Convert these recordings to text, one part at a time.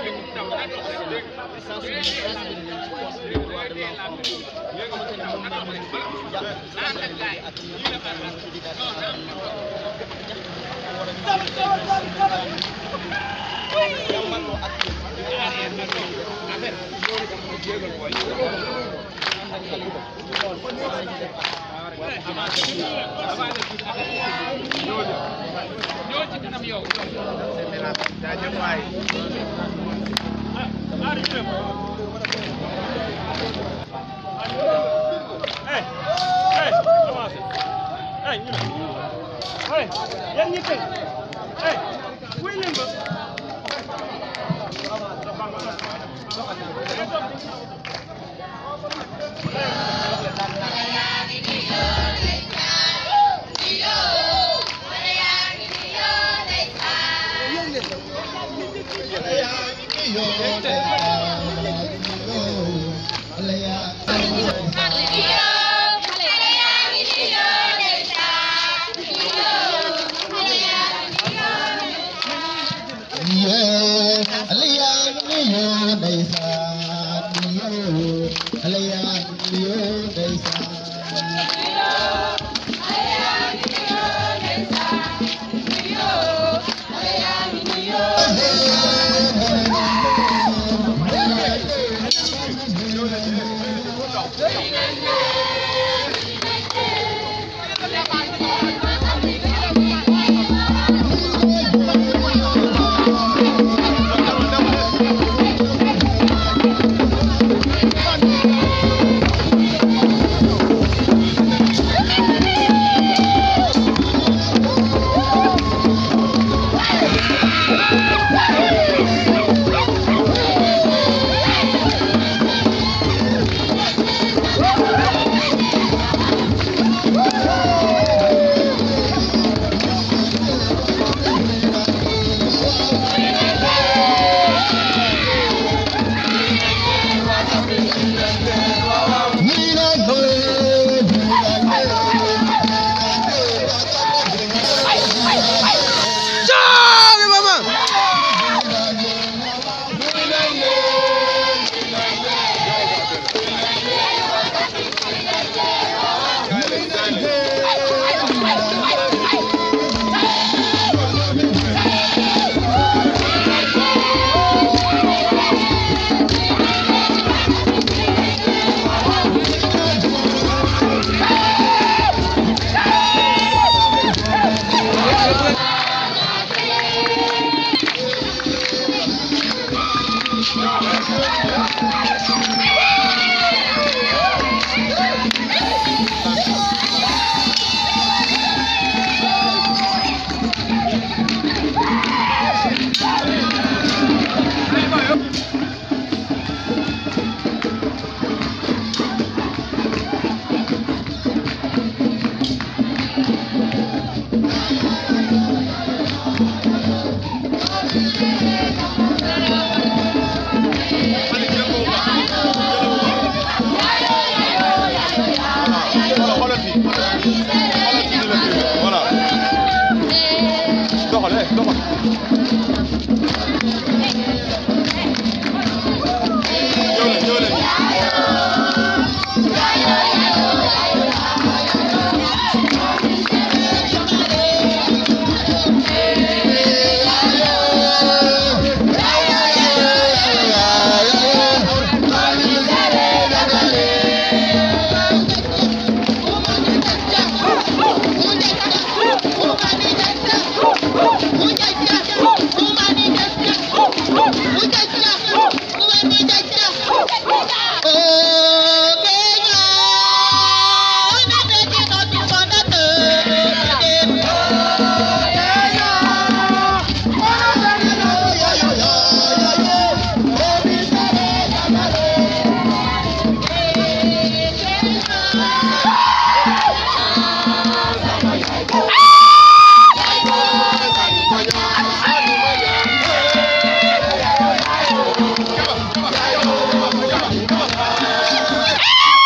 Come on.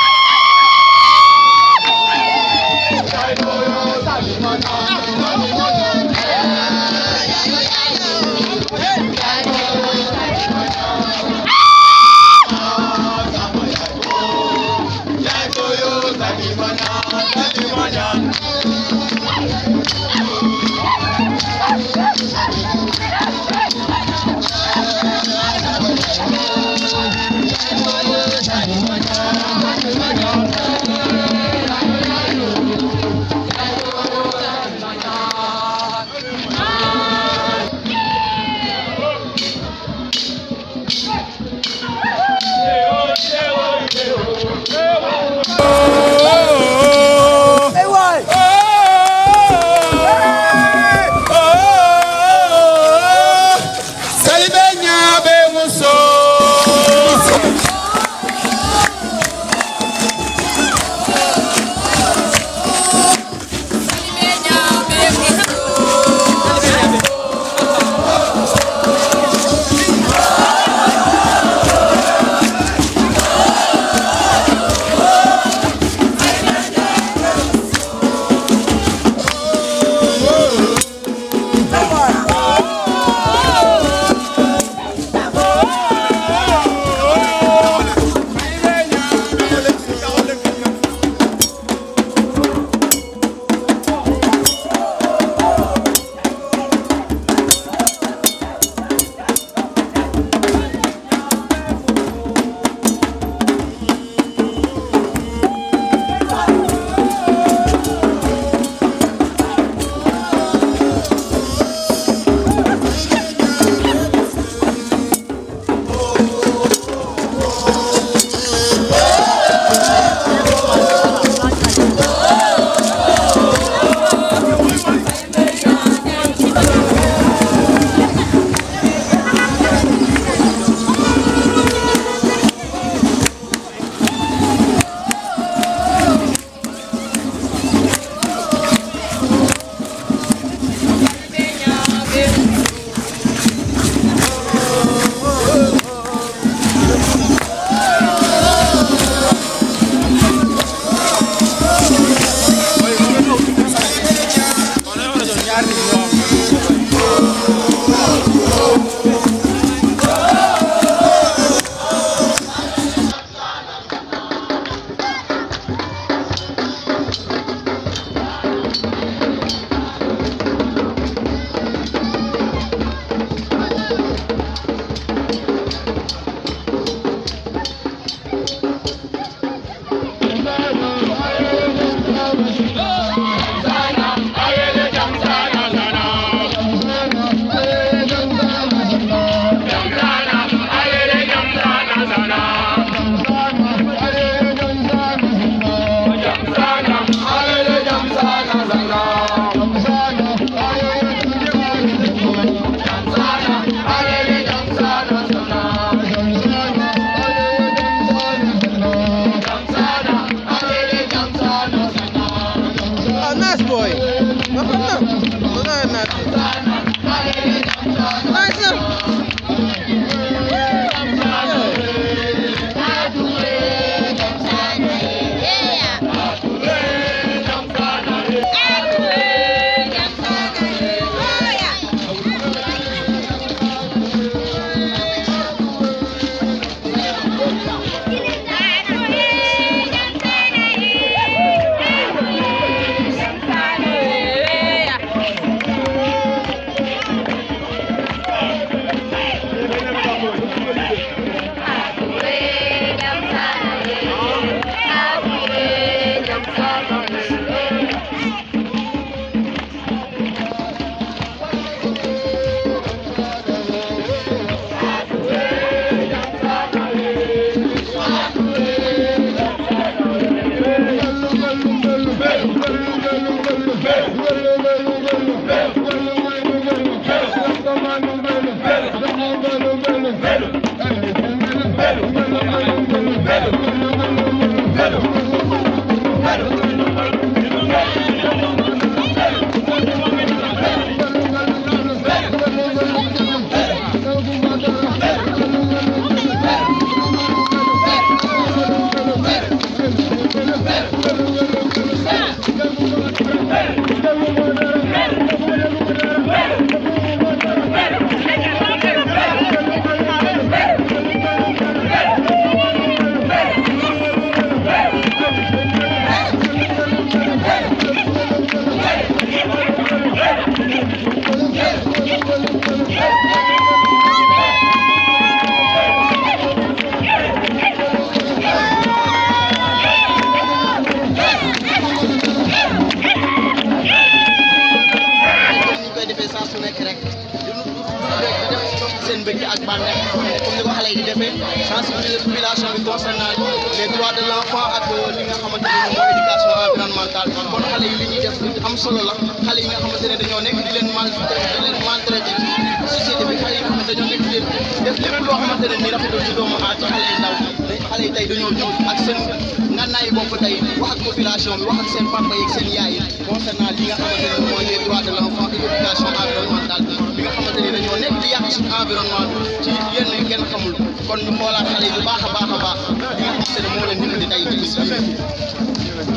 defee sensibiliser population bi concernant les droits de l'enfant ak li nga xamante ne mooy éducation environnementale kon xale yi li ñuy def lu am solo la xale yi nga xamante ne dañoo nekk di leen maltraité di leen maltraité ci société bi xale yi nga xamante dañoo nekk di leen def lépp loo xamante ne nii rafetul ci doomu aat ci xale yi ndaw xale yi tey dañoo jóg ak seen ngànnaay bopp tey wax ak population bi wax ak seen papa yi ak seen yaay yi concernant li nga xamante ne mooy les droits de l'enfant et éducation environnementale bi nga xamante ne dañoo nekk di yàq suñu environnement bi ci yenn yu kenn xamul kon ñu xoolaat xale yi bu baax a baax a baax li nga xamante ne moo leen dimbali tey ci bis bi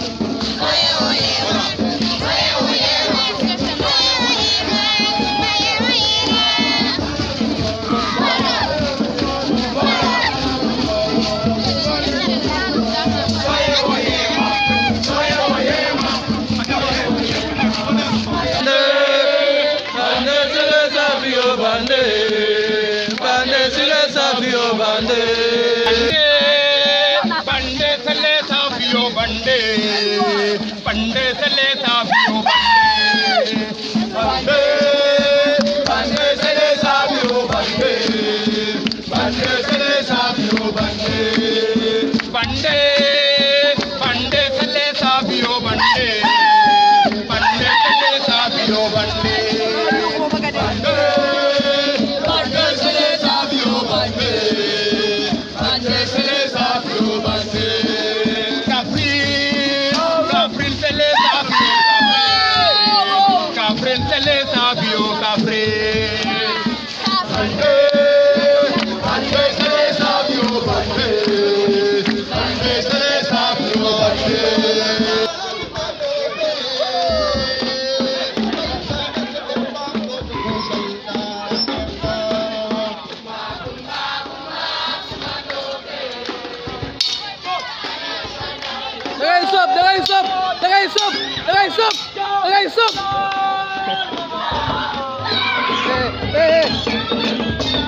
बंदे सले साफियो बंदे बंदे सले साफियो बंदे बंदे बंदे सले साफियो बंदे बंदे सले साफियो बंदे बंदे बंदे सले साफियो बंदे बंदे सले साफियो बंदे बंदे बंदे सले साफियो बंदे बंदे सले साफियो बंदे Caprin, Caprin sele safiyo Caprin sele safiyo Caprin Bande, bande sele safiyo bande Bande sele safiyo bande da ngay sóob da ngay sóob da ngay sóob da ngay sóob da ngay sóob eh eh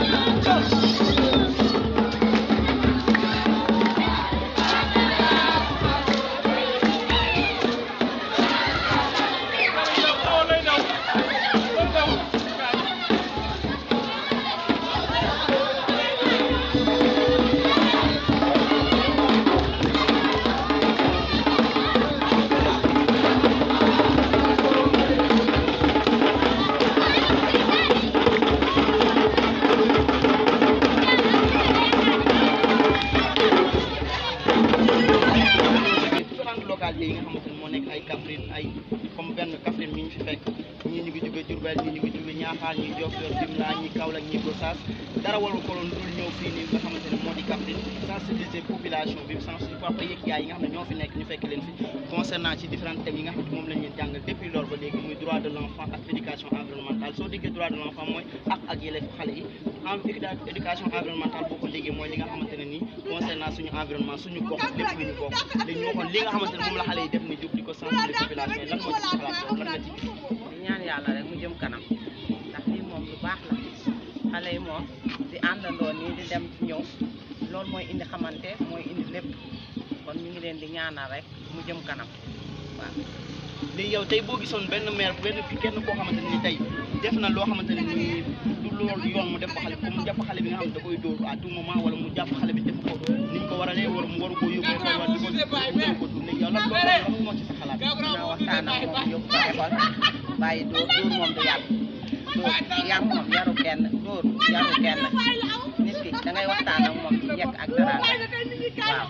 différentes localités yi nga xamante ne moo nekk ay Kaffrine ay comme benn Kaffrine mi ñu fi fekk ñii ñu ngi jóge Diourbel ñii ñu ngi jóge Niakhar ñii Diofior Fimela ñii Kaolack ñii Gossas dara waru ko loon dul ñëw fii nii nga xamante ne moo di Kaffrine sensibiliser population bi sensibiliser papa yeeg yaay yi nga xam ne ñoo fi nekk ñu fekk leen fi concernant ci différents thèmes yi nga xam ne moom lañ leen jàngal depuis loolu ba léegi muy droit de l'enfant ak éducation environnementale soo déggee droit de l'enfant mooy ak ak yelleefu xale yi en éducation environnementale boo ko déggee mooy li nga xamante ne nii concernant suñu environnement suñu gox lépp lu ñu bokk dañu waxoon li nga xamante ne moom la xale yi def ni jóg di ko sensibiliser population yi lan moo ci sa xalaat yow lan nga ci gis di ñaan yàlla rek mu jëm kanam ndax lii moom lu baax la xale yi moom di àndandoo nii di dem ci ñëw loolu mooy indi xamante mooy indi lépp kon ñu ngi leen di ñaanal rek mu jëm kanam waaw. léegi yow tey boo gisoon benn maire benn kenn koo xamante ne ni tey def na loo xamante ne nii du loolu yoon mu def ko xale comme mu jàpp xale bi nga xam ne da koy dóor à tout moment wala mu jàpp xale bi def ko ni ñu ko waralee wala mu waru koo yóbbu école wala di ko di ko dund léegi yow lan lan moo ci sa xalaat dina waxtaan ak moom yóbbu ko école bàyyi dóor dóor moom du yàgg dóor yàgg moom yaru kenn dóor yaru kenn nit ki da ngay waxtaan ak moom ci njëkk ak daraanga waaw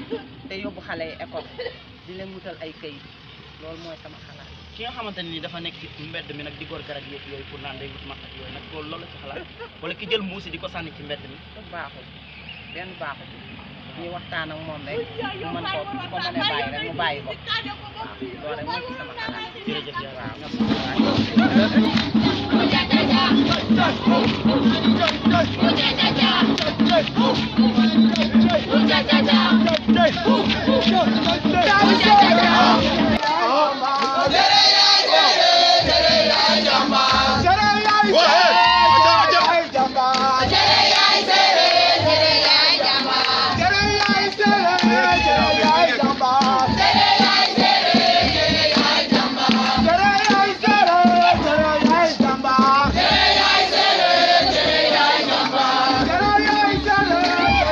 te yóbbu xale yi école di leen wutal ay këyit loolu mooy sama xalaat. ki nga xamante ne ni dafa nekk ci mbedd mi nag di gor garab yeeg yooyu pour naan day wut maq ak yooyu nag loolu loolu la ci xalaat wala ki jël mbuusi di ko sànni ci mbedd mi lu baaxul benn baaxul ñuy waxtaan ak moom rek mu mën ko bu ko mënee bàyyi rek mu bàyyi ko waaw loolu rek mooy ci sama xalaat. jërëjëf yow waaw Jere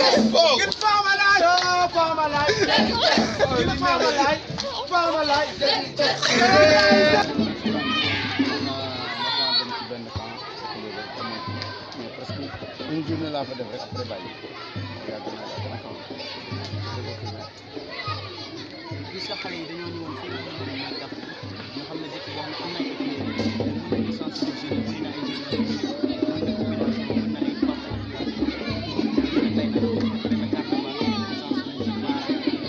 naa dem ci benn camp mais presque une journée laa fa def rek après bàyyi yàgg naa yàgg na camp gis nga xale yi dañoo ñëwoon fii nga xam ne mooy daf ñu xam ne dëkk boo xam ne am na ay étudiants mën nañu sensibiliser bëri na ay jeunes yoo xam ne mën na population mën na ay papa tey nag dafa carte ba sensibiliser parents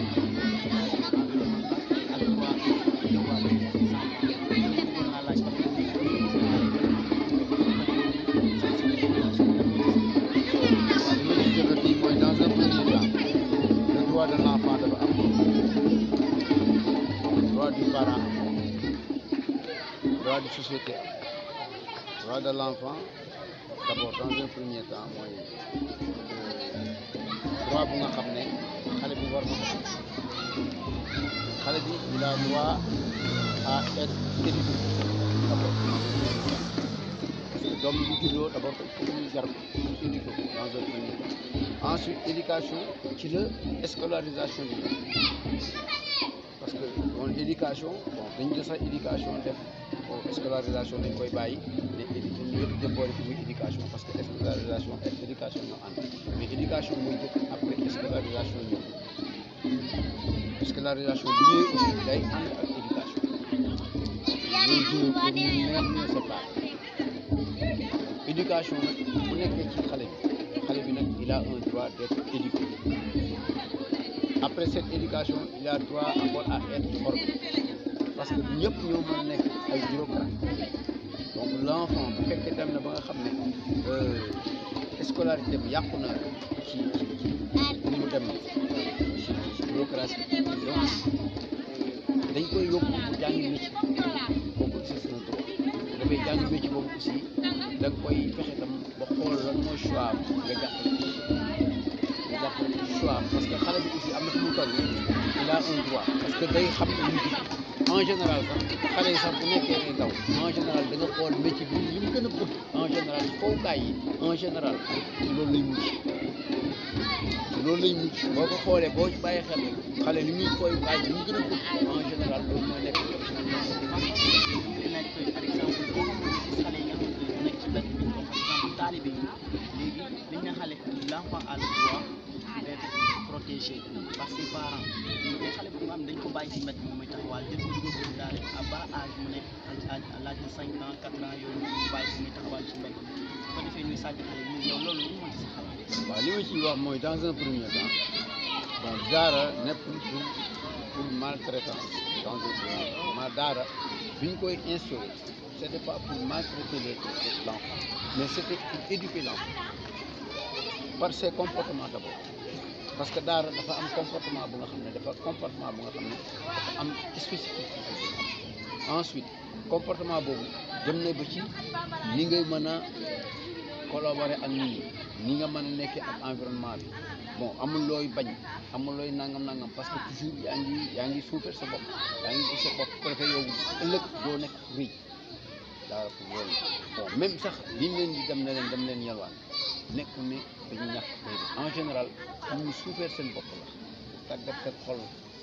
ak waa waa bëggoon naa laaj parce que li ma ci jot a kii mooy dans un premier temps le droit de l'enfant dafa am droit du parent droit de société droit de l'enfant d'abord dans un premier temps mooy droit bu nga xam ne xale bi war na ko xale bi il a droit à être éduqué d'abord parce que doom bi bu juddoo d'abord il faut que ñu jar ko éduqué ko dans un premier temps ensuite éducation ci la scolarisation bi parce que bon éducation bon dañ jël sax éducation def bon scolarisation dañ koy bàyyi mais édu ñu yëpp déboole fi muy éducation parce que scolarisation ak éducation ñoo ànd mais éducation mooy jëkk après scolarisation ñëw scolarisation bi ñëwee aussi day ànd ak éducation loolu jëlee pour mu neex ñu séparé éducation nag bu nekkee ci xale bi xale bi nag il a un droit d'être éduqué après cette éducation il a droit encore à être formé parce que ñëpp ñoo mën a nekk ay bureaucrates donc l'enfant bu fekkee dem na ba nga xam ne euh, scolarité bi yàqu na ci ci ci ni mu dem ci ci bureaucratie donc dañ koy yóbbu mu jàngi métier kooku aussi c'est un droit dafay jàngi métier boobu aussi da nga koy fexe tam ba xool lan mooy choix am nga jàppale ko nga jàppale ko choix am parce que xale bi aussi am na fu mu toll il a un droit parce que day xam ne ñu en général sax xale yi sax bu nekkee ay ndaw en général da nga xool métier bi li mu gën a bëgg en général fowukaay yi en général ci loolu lay mujj ci loolu lay mujj boo ko xoolee boo ci bàyyi xel xale li muy fowukaay li mu gën a bëgg en général loolu mooy nekk di nekk par exemple boo xamante ni xale yi nga xamante ne nekk ci mbedd bi par exemple taalibe yi léegi dañ ne xale l'enfant a le droit d'être protégé par ses parents mais xale bu nga xam dañ ko bàyyi ci mbedd moom mooy taxawaal jël ko dugal ko daal à bas âge mu nekk à à l'âge de cinq ans quatre ans yooyu ñu bàyyi ko muy taxawaal ci mbedd bi su ko defee ñuy sàcc xale yi yow loolu lu moo ci sa xalaat waaw li ma ciy wax mooy dans un premier temps bon daara nekkul pour pour maltraitance dans un premier temps ma daara bi ñu koy instauré c'était pas pour maltraiter les l'enfant mais c'était pour éduquer l'enfant par ses comportements d'abord parce que daara dafa am comportement bu nga xam ne dafa comportement bu nga xam ne dafa am spécificité ensuite comportement boobu dem na ba ci ni ngay mën a collaborer ak nit ñi ni nga mën a nekkee ak environnement bi bon amul looy bañ amul looy nangam nangam parce que toujours yaa ngi yaa ngi suufar sa bopp yaa ngi gis sa bopp bu ko defee yow ëllëg doo nekk rëy daara pour loolu bon même sax liñ leen di dem ne leen dem leen yalwaan nekk ne dañu ñàkk déedéet en général am ñu suufar seen bopp la tàggat seen xol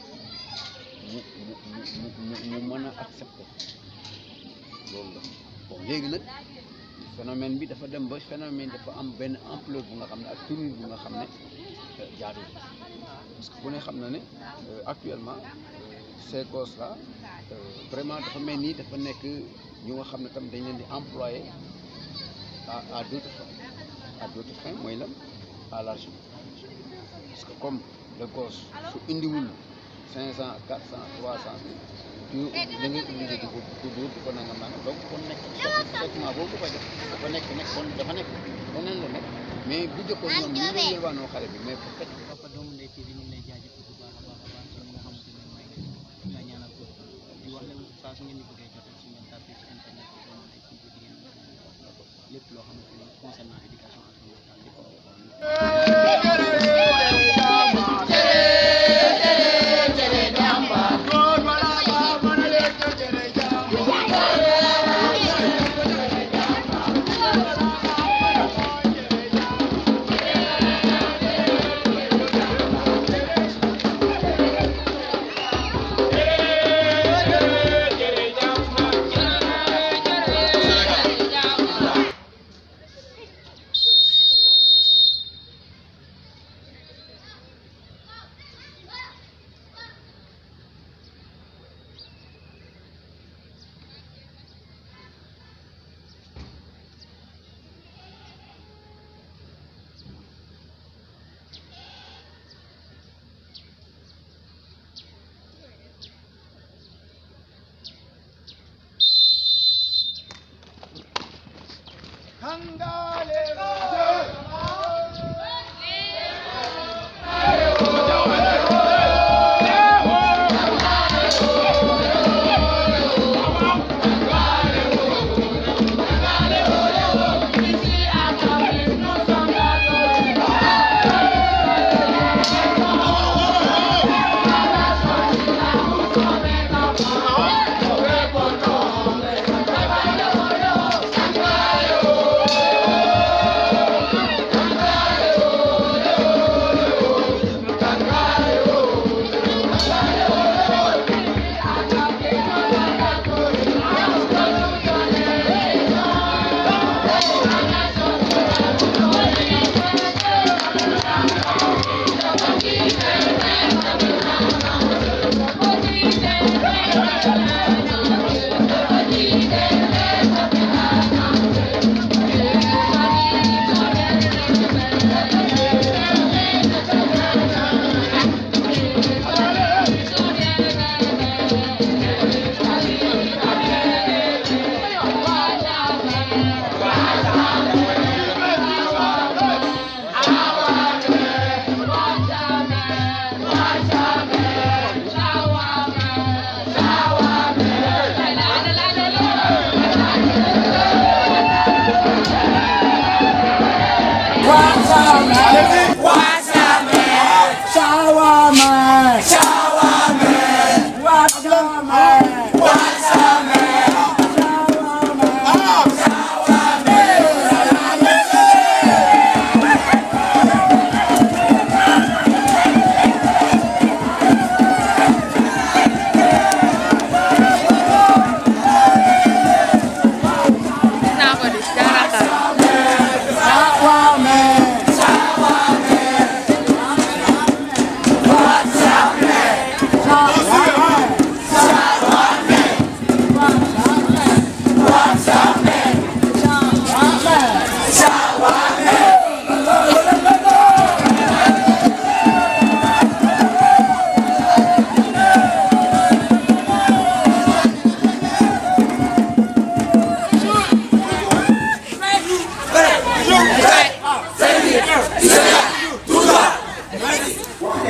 mu mu mu mu mu mën a accepter loolu la bon léegi nag phénomène bi dafa dem ba phénomène dafa am benn ampleur bu nga xam ne ak tournure bu nga xam ne jaadu parce que bu ne xam na ne euh, actuellement euh, ces gosses là euh, vraiment dafa mel ni dafa nekk ñu nga xam ne tam dañ leen di employer à à d'autres fins à d'autres fins mooy lan à l'argent parce que comme le gosse su indiwul cinq cent quatre cent trois cent tu da ngay obligé di ko di ko dóor di ko nangam nangam donc kon nekk traitement boobu koy def dafa nekk nekk kon dafa nekk leneen la nekk mais bu jëkkoon ñoom ñu ngi yelwaanoo xale bi mais bu fekk Papa Doomu Ndeye TV ñu ngi lay jaajëfal bu baax a baax a baax ci li nga xamante ne mooy nga ñaanal ko di wax leen saa su ngeen di bëggee jotee su ngeen tapé ci internet bi Doomu Ndeye TV di ngeen lépp loo xamante ne concernant éducation environnementale lépp Thank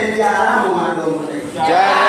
leen jaaraama maa doomu ndey jaara